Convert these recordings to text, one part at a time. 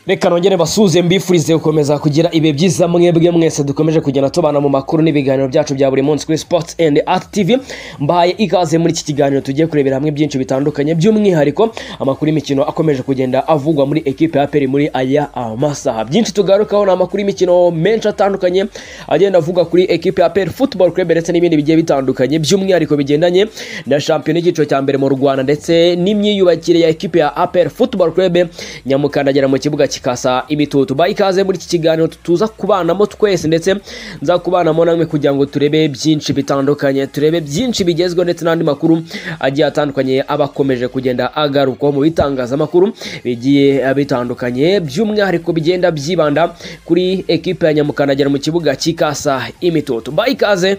reka nongere basuhuze mbifurize gukomeza kugira ibihe byiza mwebwe mwese dukomeje kugenda tubana mu makuru n'ibiganiro byacu bya buri munsi kuri sports and art tv mbahaye ikaze muri iki kiganiro tugiye kurebera hamwe byinshi bitandukanye by'umwihariko amakuru y'imikino akomeje kugenda avugwa muri ekipe ya peri muri aya masaha byinshi tugarukaho ni amakuru y'imikino menshi atandukanye agenda avugwa kuri ekipe ya peri football club ndetse n'ibindi bigiye bitandukanye by'umwihariko bigendanye na shampiyona y'icyiciro cya mbere mu rwanda ndetse n'imyiyubakire ya ekipe ya aperi football club nyamukandagera mu kibuga kikasa imitutu baha ikaze muri iki kiganiro tuza kubanamo twese ndetse nza kubanamo namwe kugira ngo turebe byinshi bitandukanye turebe byinshi bigezweho ndetse n'andi makuru agiye atandukanye aba akomeje kugenda agarukwaho mu bitangazamakuru bigiye bitandukanye by'umwihariko bigenda byibanda kuri ekipe ya nyamukandagera mu kibuga kikasa imitutu baha ikaze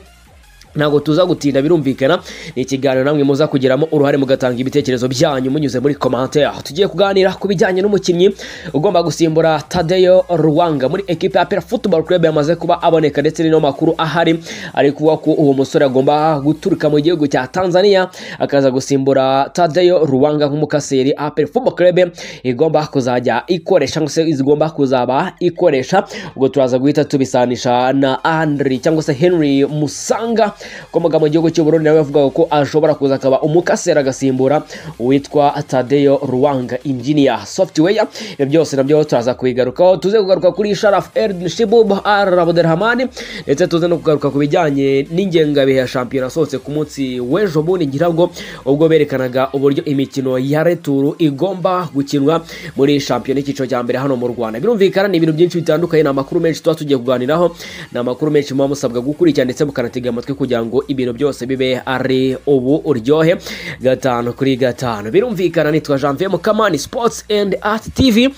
ntabwo tuza gutinda birumvikana ni ikiganiro namwe muza kugiramo uruhare mugatanga ibitekerezo byanyu munyuze muri commentaire tugiye kuganira ku bijyanye n'umukinnyi ugomba gusimbura tadeyo ruwanga muri ekipe ya pera football club yamaze kuba aboneka ndetse n'ino makuru ahari ari kuvuga ko uwo musore agomba guturuka mu gihugu cya tanzania akaza gusimbura tadeyo ruwanga nk'umukaseri apera football club igomba kuzajya ikoresha cyangwa se igomba kuzaba ikoresha ubwo turaza guhita tubisanisha na andri cyangwa se henry musanga ukomoka mu gihugu cy'u Burundi nawe yavugaga ko ashobora kuza akaba umukasera agasimbura uwitwa tadeyo ruwanga injiniya software ibyo byose nabyo turaza kubigarukaho tuze kugaruka kuri sharaf erdin shibub ar abdelhamani ndetse tuze no kugaruka ku bijyanye n'ingengabihe ya shampiyona asohotse ku munsi w'ejo bundi ngira ngo ubwo berekanaga uburyo imikino ya returu igomba gukinwa muri shampiyona y'icyiciro cya mbere hano mu rwanda birumvikana ni ibintu byinshi bitandukanye ni amakuru menshi tuba tugiye kuganiraho ni amakuru menshi muba musabwa gukurikira ndetse mukanatega amatwi kugira kugira ngo ibintu byose bibe ari ubu uryohe gatanu kuri gatanu birumvikana nitwa janvier mukamani sports and art tv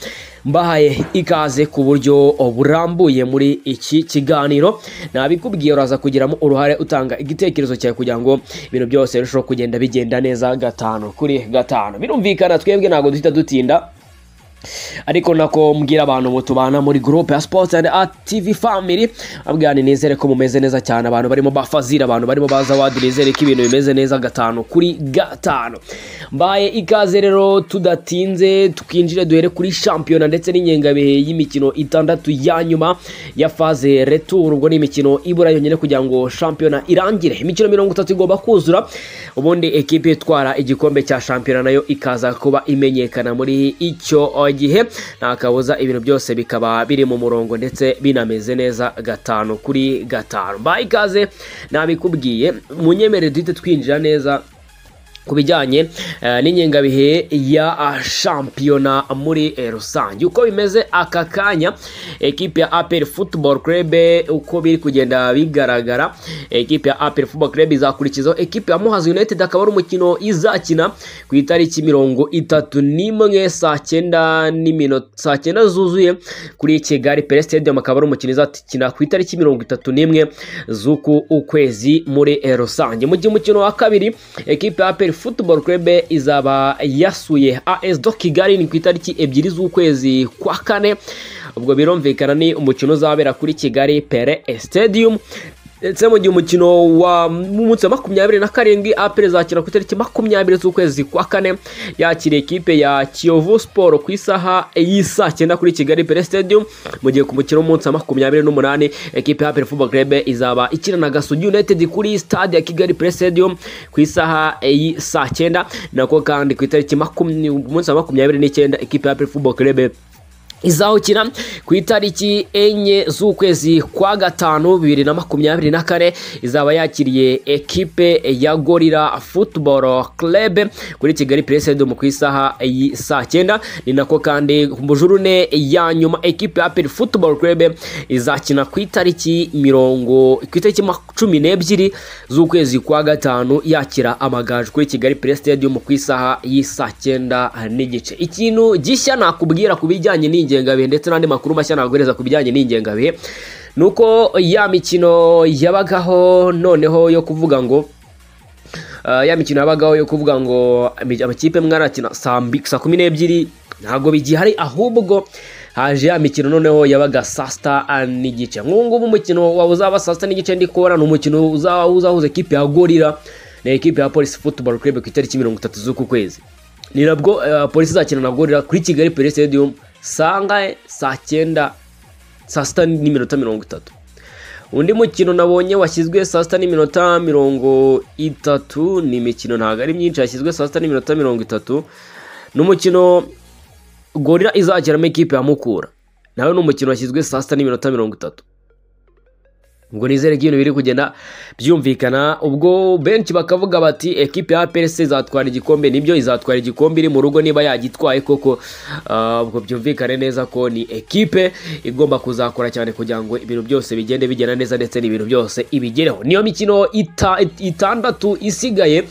mbahaye ikaze ku buryo burambuye muri iki kiganiro nabikubwiye uraza kugiramo uruhare utanga igitekerezo cyawe kugira ngo ibintu byose birusheho kugenda bigenda neza gatanu kuri gatanu birumvikana twebwe ntabwo duhita dutinda ariko nako mbwira abantu ngo tubana muri groupe ya sports and art tv family abwirane nizere ko mumeze neza cyane abantu barimo bafazira abantu barimo baza wadi nizere ko ibintu bimeze neza gatanu kuri gatanu mbaye ikaze rero tudatinze twinjire duhere kuri shampiyona ndetse n'ingengabihe y'imikino itandatu ya nyuma ya faze retour ubwo ni imikino ibura yonyine kugira ngo shampiyona irangire imikino mirongo itatu igomba kuzura ubundi ekipe itwara igikombe cya shampiyona nayo ikaza kuba imenyekana muri icyo gihe nta kabuza ibintu byose bikaba biri mu murongo ndetse binameze neza gatanu kuri gatanu mbaye ikaze nabikubwiye munyemere duhite twinjira neza ku bijyanye n'ingengabihe ya shampiyona muri rusange uko bimeze aka kanya ekipe ya aperi football club uko biri kugenda bigaragara ekipe ya aperi football club izakurikizaho ekipe ya muhazi united akaba ari umukino izakina ku itariki mirongo itatu n'imwe saa cyenda n'iminota saa cyenda zuzuye kuri kigali pere stadium akaba ari umukino izakina ku itariki mirongo itatu n'imwe z'uku ukwezi muri rusange mu gihe umukino wa kabiri ekipe ya aperi football club izaba yasuye as do kigali ni ku itariki ebyiri z'ukwezi kwa kane ubwo birumvikana ni umukino uzabera kuri kigali pere stadium ndetse mu gihe umukino wa munsi wa makumyabiri na karindwi apere izakina ku itariki makumyabiri z'ukwezi kwa kane yakira ekipe ya kiyovu siporo ku isaha y'isa cyenda kuri kigali pere stadium mu gihe ku mukino w'umunsi wa makumyabiri n'umunani ekipe ya apere football club izaba ikina na gasugi united kuri stade ya kigali pere stadium ku isaha y'isa cyenda nako kandi ku itariki umunsi wa makumyabiri n'icyenda ekipe ya apere football club izawukina ku itariki enye z'ukwezi kwa gatanu bibiri na makumyabiri na kane izaba yakiriye ekipe ya gorira football club kuri kigali presedum ku isaha saa cyenda ni nako kandi mu jurune ya nyuma ekipe ya aperi football club izakina ku itariki mirongo ku itariki cumi n'ebyiri z'ukwezi kwa gatanu yakira amagaju kuri kigali presedum ku isaha y'isa cyenda n'igice ikintu gishya nakubwira ku bijyanye n'ingi n'ingengabihe ndetse n'andi makuru mashya naguhereza ku bijyanye n'ingengabihe ni uko ya mikino yabagaho noneho yo kuvuga ngo ya mikino yabagaho yo kuvuga ngo amakipe mwarakina saa kumi n'ebyiri ntabwo bigihari ahubwo haje ya mikino noneho yabaga saa sita n'igice nk'ubu ngubu umukino waba uzaba saa sita n'igice ndi kubona ni umukino uzahuza ekipe ya gorira na ekipe ya polisi futuboro kurebe ku itariki mirongo itatu z'uku kwezi ni nabwo polisi izakina na gorira kuri kigali pere stadium saa ngahe saa cyenda saa sita n'iminota mirongo itatu undi mukino nabonye washyizwe saa sita n'iminota mirongo itatu ni imikino ntabwo ari myinshi yashyizwe saa sita n'iminota mirongo itatu ni umukino gorira izakinamo ikipe ya mukura nawe ni umukino washyizwe saa sita n'iminota mirongo itatu ubwo nizere ko ibintu biri kugenda byumvikana ubwo benshi bakavuga bati ekipe ya APR se izatwara igikombe nibyo izatwara igikombe iri mu rugo niba yagitwaye koko ah, ubwo byumvikane neza ko ni ekipe igomba kuzakora cyane kugira ngo ibintu byose bigende bigenda neza ndetse n'ibintu byose ibigereho niyo mikino ita- itandatu isigaye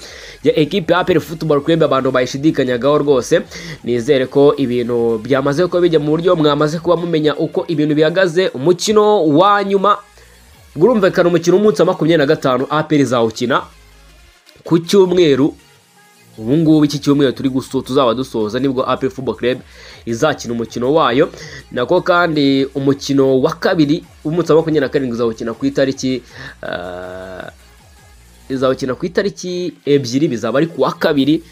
ya ekipe ya APR Football Club abantu bayishidikanyagaho rwose nizere ko ibintu byamaze kuba bijya mu buryo mwamaze kuba mumenya uko ibintu bihagaze umukino wa nyuma urumvikana umukino w'umunsi wa makumyabiri na gatanu aperi izawukina ku cyumweru ubu ngubu iki cyumweru turi gusu tuzaba dusoza nibwo aperi football club izakina umukino wayo nako kandi umukino wa kabiri w'umunsi wa makumyabiri na karindwi izawukina ku itariki eh, izawukina ku itariki ebyiri bizaba ari ku wa kabiri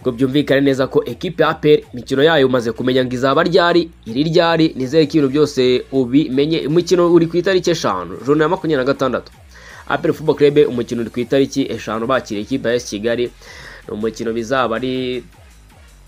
ngo byumvikane neza ko ekipe ya peri imikino yayo umaze kumenya ngo izaba ryari iri ryari nizere ko ibintu byose ubimenye umukino uri ku itariki eshanu joro ya makumyabiri na gatandatu aperi fubo kerebe umukino uri ku itariki eshanu bakira ikipe ya esi kigali ni umukino bizaba ari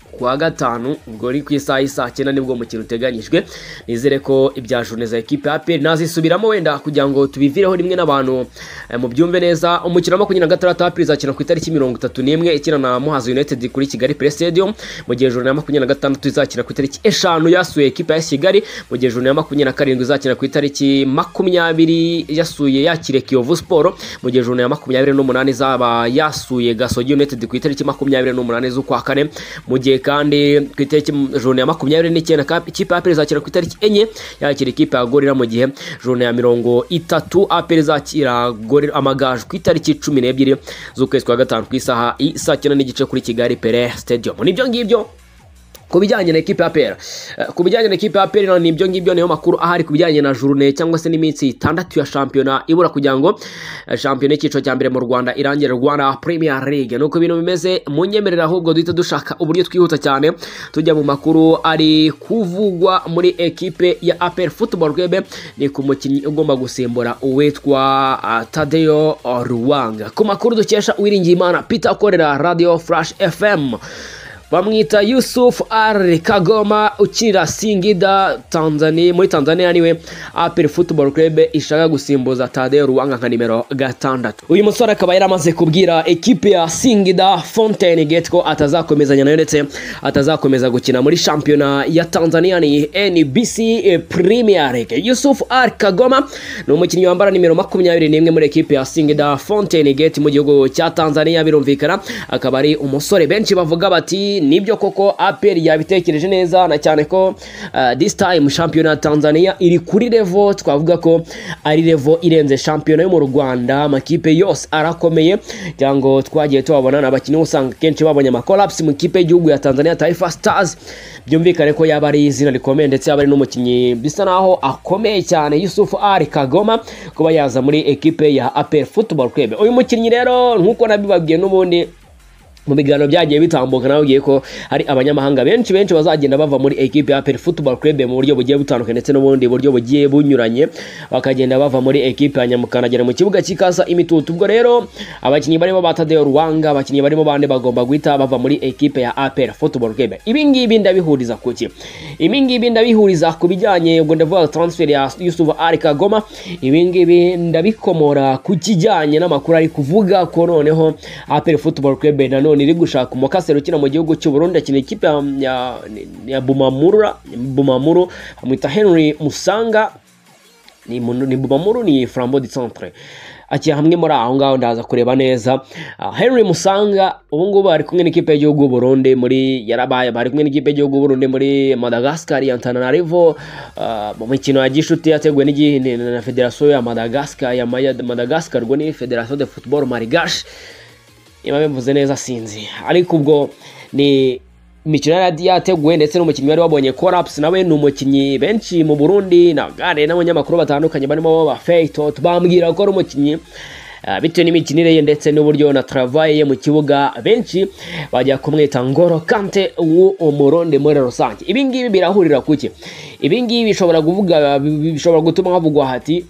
kuwa gatanu ubwo ni ku isaha y'isaa cyenda nibwo umukino uteganyijwe nizere ko ibya journée za ekipe ya APR nazisubiramo wenda kugira ngo tubivireho rimwe n'abantu eh, mubyumve neza umukino wa makumyabiri na gatandatu APR izakina ku itariki mirongo itatu n'imwe ikina na Muhazi United kuri Kigali Play Stadium mu gihe journée ya makumyabiri na gatandatu izakina ku itariki eshanu yasuye ekipe ya AS Kigali mu gihe journée ya makumyabiri na karindwi izakina ku itariki makumyabiri yasuye yakire Kiyovu Sport mu gihe journée ya makumyabiri n'umunani izaba yasuye Gasogi United ku itariki makumyabiri n'umunani z'ukwa kane mu gihe kandi ku itariki jone ya makumyabiri n'icyenda ka- ikipe ya aperi izakira ku itariki enye yakira ikipe ya gorira mu gihe jone ya mirongo itatu aperi izakira gorira amagaju ku itariki cumi n'ebyiri z'ukwezi kwa gatanu ku isaha isaa cyenda n'igice kuri kigali pere stadium nibyo ngibyo ku bijyanye na ekipe ya pera ku bijyanye na ekipe ya pera ni ibyo ngibyo niyo makuru ahari ku bijyanye na journée cyangwa se n'iminsi itandatu ya shampiyona ibura kugira ngo eh, shampiyona y'icyiciro cya mbere mu rwanda irangire rwanda premier league nuko ibintu bimeze munyemerera ahubwo duhita dushaka uburyo twihuta cyane tujya mu makuru ari kuvugwa muri ekipe ya apel football club ni ku mukinnyi ugomba gusimbura uwitwa ah, tadeyo ruwanga ku makuru dukesha uwiringiyimana peter ukorera radio flash fm bamwita yusuf al kagoma ukinira singida tanzania muri tanzania niwe apel football club ishaka gusimbuza tadeo ruwanga nka nimero gatandatu uyu musore akaba yari amaze kubwira ekipe ya singida fontaine gate ko atazakomezanya nayo ndetse atazakomeza gukina muri shampiyona ya tanzania ni nbc premier league yusuf al kagoma ni umukinnyi wambara nimero makumyabiri n'imwe muri ekipe ya singida fontaine gate mu gihugu cya tanzania birumvikana akaba ari umusore benshi bavuga bati nibyo koko apr yabitekereje neza na cyane ko uh, this time shampiyona ya tanzania iri kuri revo twavuga ko ari revo irenze shampiyona yo mu rwanda amakipe yose arakomeye kugira ngo twagiye tubabona ni abakinnyi usanga kenshi babonye amakolapsi mu ikipe y'igihugu ya tanzania taifa stars byumvikane ko yaba ari izina rikomeye ndetse yaba ari n'umukinnyi bisa naho akomeye cyane yusuf ari kagoma kuba yaza muri ekipe ya apr football club uyu mukinnyi rero nk'uko nabibabwiye n'ubundi mu biganiro byagiye bitambuka nababwiye ko hari abanyamahanga benshi benshi bazagenda bava muri ekipe ya Aperi Football Club mu buryo bugiye butandukanye ndetse n'ubundi buryo bugiye bunyuranye bakagenda bava muri ekipe ya Nyamukanagera mu kibuga cy'ikasa imitutu ubwo rero abakinnyi barimo ba Tadeo Ruwanga abakinnyi barimo bande bagomba guhita bava muri ekipe ya Aperi Football Club ibi ngibi ndabihuriza ku ki ibi ngibi ndabihuriza ku bijyanye ubwo ndavuga transfer ya Yusuf Ari Kagoma ibi ngibi ndabikomora ku kijyanye n'amakuru ari kuvuga ko noneho APR Football Club nanone iri gushaka umukasero ukina mu gihugu cy'u Burundi akina ikipe ya, ya, ya Bumamura Bumamuru amwita Henry Musanga ni munu- ni Bumamuru ni Flambeau du Centre akina hamwe muri aho ngaho ndaza kureba neza Ah, Henry Musanga ubu ngubu ari kumwe n'ikipe y'igihugu y'u Burundi muri yarabaye bari kumwe n'ikipe y'igihugu y'u Burundi muri Madagascar ya Antananarivo Ah, mu mikino ya gishuti yateguwe n'igi- ni- na Federasiyo ya Madagascar ya Maya- Madagascar ubwo ni Federasiyo de Football Marigache niba bivuze neza sinzi ariko ubwo ni imikino yari yateguwe ndetse n'umukinnyi wari wabonye korapusi nawe ni umukinnyi benshi mu burundi nabware n'abanyamakuru batandukanye barimo ba feyitoto bambwira ko ari umukinnyi Ah, bitewe n'imikinire ye ndetse n'uburyo na travaye ye mu kibuga benshi bajya kumwita ngoro kante w'umuronde muri rusange ibi ngibi birahurira kuki ibi ngibi bishobora kuvuga bishobora gutuma havugwa hati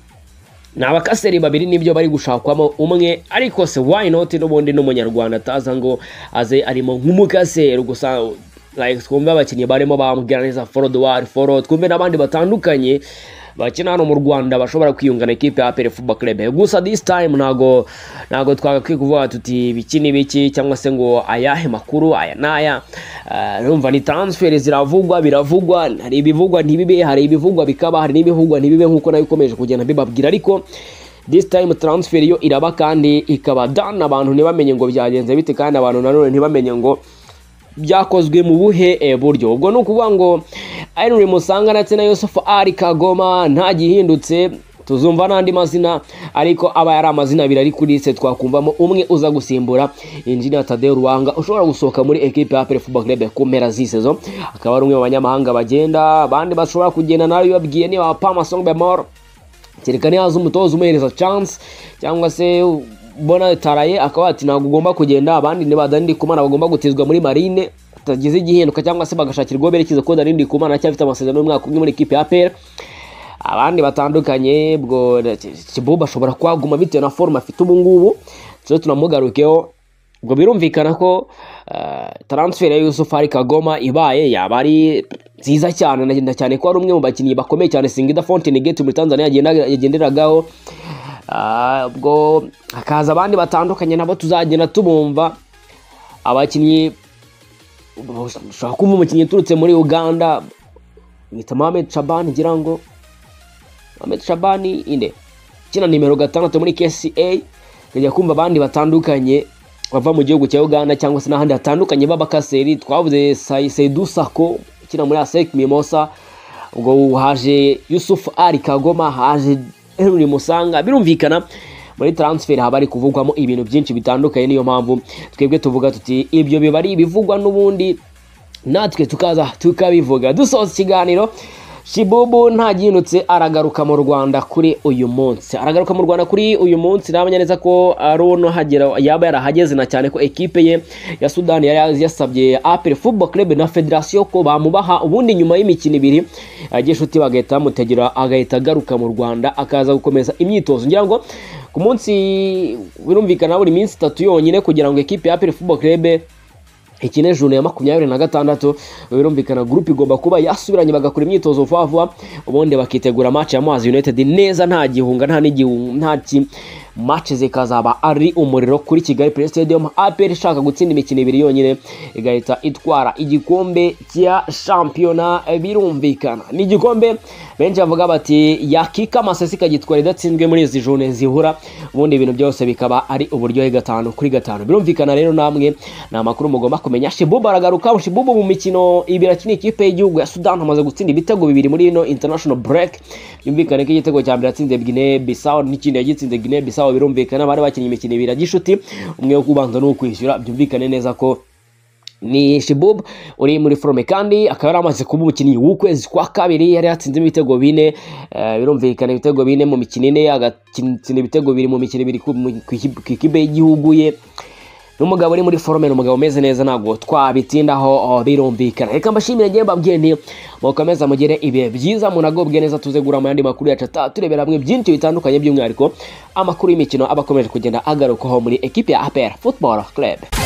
ni abakaseri babiri nibyo bari gushakwamo umwe ariko se why not n'ubundi n'umunyarwanda ataza ngo aze arimo nk'umukaseri gusa like twumve abakinnyi barimo bamubwira neza forodwari foro twumve n'abandi batandukanye bakina hano mu rwanda bashobora kwiyungana ikipe ya apere fuba club gusa this time ntago ntago twagakwiye kuvuga tuti ibiki n'ibiki cyangwa se ngo ayahe makuru aya n'aya Ah, urumva ni transfer ziravugwa biravugwa hari ibivugwa ntibibe hari ibivugwa bikaba hari n'ibivugwa ntibibe nk'uko nayo ikomeje kugenda mbibabwira ariko this time transfer yo iraba kandi ikaba done abantu ntibamenye ngo byagenze bite kandi abantu nanone ntibamenye ngo byakozwe mu buhe eh, buryo ubwo ni ukuvuga ngo Henry Musanga ndetse na Yusufu Ali Kagoma nta gihindutse tuzumva n'andi mazina ariko aba yari amazina abiri ari kuri se twakumvamo umwe uza gusimbura injinia Tadeo Ruwanga ushobora gusohoka muri ekipe ya APR Football Club ku mpera z'isezo akaba ari umwe mu banyamahanga bagenda abandi bashobora kugenda nawe babwiye niba Pama Songbemor kereka nihaza umutoza umuhereza chance cyangwa se bona taraye akaba ati ntabwo ugomba kugenda abandi ntibadani kumana bagomba gutizwa muri marine batagize igihinduka cyangwa se bagashakirwa berekeza ko Danindi Kumana aracyafite amasezerano y'umwaka umwe muri ekipe ya APR abandi batandukanye bwo Kibuba ashobora kwaguma bitewe na forme afite ubu ngubu tujye tunamugarukeho ubwo birumvikana ko ah, transfer ya Yusuf Ali Kagoma ibaye yaba ari nziza cyane ndagenda cyane ko ari umwe mu bakinnyi bakomeye cyane Singida Fountain Gate muri Tanzania yagenda- yagenderagaho Ah, ubwo hakaza abandi batandukanye nabo tuzagenda tubumva abakinnyi ushobora kumva umukinnyi uturutse muri uganda mwita mohamed shabani ngira ngo mohamed shabani inde ukina nimero gatandatu muri kca tukajya kumva abandi batandukanye bava mu gihugu cya uganda cyangwa se n'ahandi hatandukanye b'abakaseri twavuze Sai- saidu sako ukina muri asec mimosa ubwo haje yusuf ari kagoma haje henry musanga birumvikana muri transfer haba hari kuvugwamo ibintu byinshi bitandukanye niyo mpamvu twebwe tuvuga tuti ibyo biba ari ibivugwa n'ubundi natwe tukaza tukabivuga dusoza ikiganiro shibubu ntagindutse aragaruka mu rwanda kuri uyu munsi aragaruka mu rwanda kuri uyu munsi namenya neza ko aruno hagera yaba yarahageze na cyane ko ekipe ye ya sudani yari yasabye apel football club na federasiyo ko bamubaha ubundi nyuma y'imikino ibiri yagiye inshuti bagahita bamutegera agahita agaruka mu rwanda akaza gukomeza imyitozo ngira ngo ku munsi birumvikana buri minsi itatu yonyine kugira ngo ekipe ya apel football club ikine june ya makumyabiri na gatandatu birumvikana gurupe igomba kuba yasubiranye bagakora imyitozo vuba vuba ubundi bakitegura match ya Muhazi United neza nta gihunga nta n'igihu- nta ki match zikazaba ari umuriro kuri Kigali Play Stadium APR ishaka gutsinda imikino ibiri yonyine igahita itwara igikombe cya shampiyona birumvikana ni igikombe benshi bavuga bati yakika amasesi ikagitwara idatsinzwe muri izi june zihura ubundi ibintu byose bikaba ari uburyohe gatanu kuri gatanu birumvikana rero namwe ni amakuru mugomba kumenya shibubu aragaruka shibubu mu mikino ibiri akina ikipe y'igihugu ya sudani hamaze gutsinda ibitego bibiri muri ino international break byumvikane ko igitego cya mbere yatsinze gine bisawo n'ikindi yagitsinze gine bisawo birumvikana bari bakinnye imikino ibiri ya gishuti umwe wo kubanza n'uwo kwishyura byumvikane neza ko ni Shibub uri muri forome kandi akaba yari amaze kuba umukinnyi w'ukwezi kwa kabiri yari yatsinzemo ibitego bine eh, birumvikana ibitego bine mu mikino ine agatsinda ibitego bibiri mu mikino ibiri ku mu- ku iki- ku ikipe y'igihugu ye n'umugabo uri muri forume ni umugabo umeze neza ntabwo twabitindaho oh, birumvikana reka mbashimire ngewe mbabwiye nti mukomeza mugire ibihe byiza munagobwe neza tuze gura mu yandi makuru yacu ata turebera hamwe byinshi bitandukanye by'umwihariko amakuru y'imikino aba akomeje kugenda agarukaho muri ekipe ya APR Football Club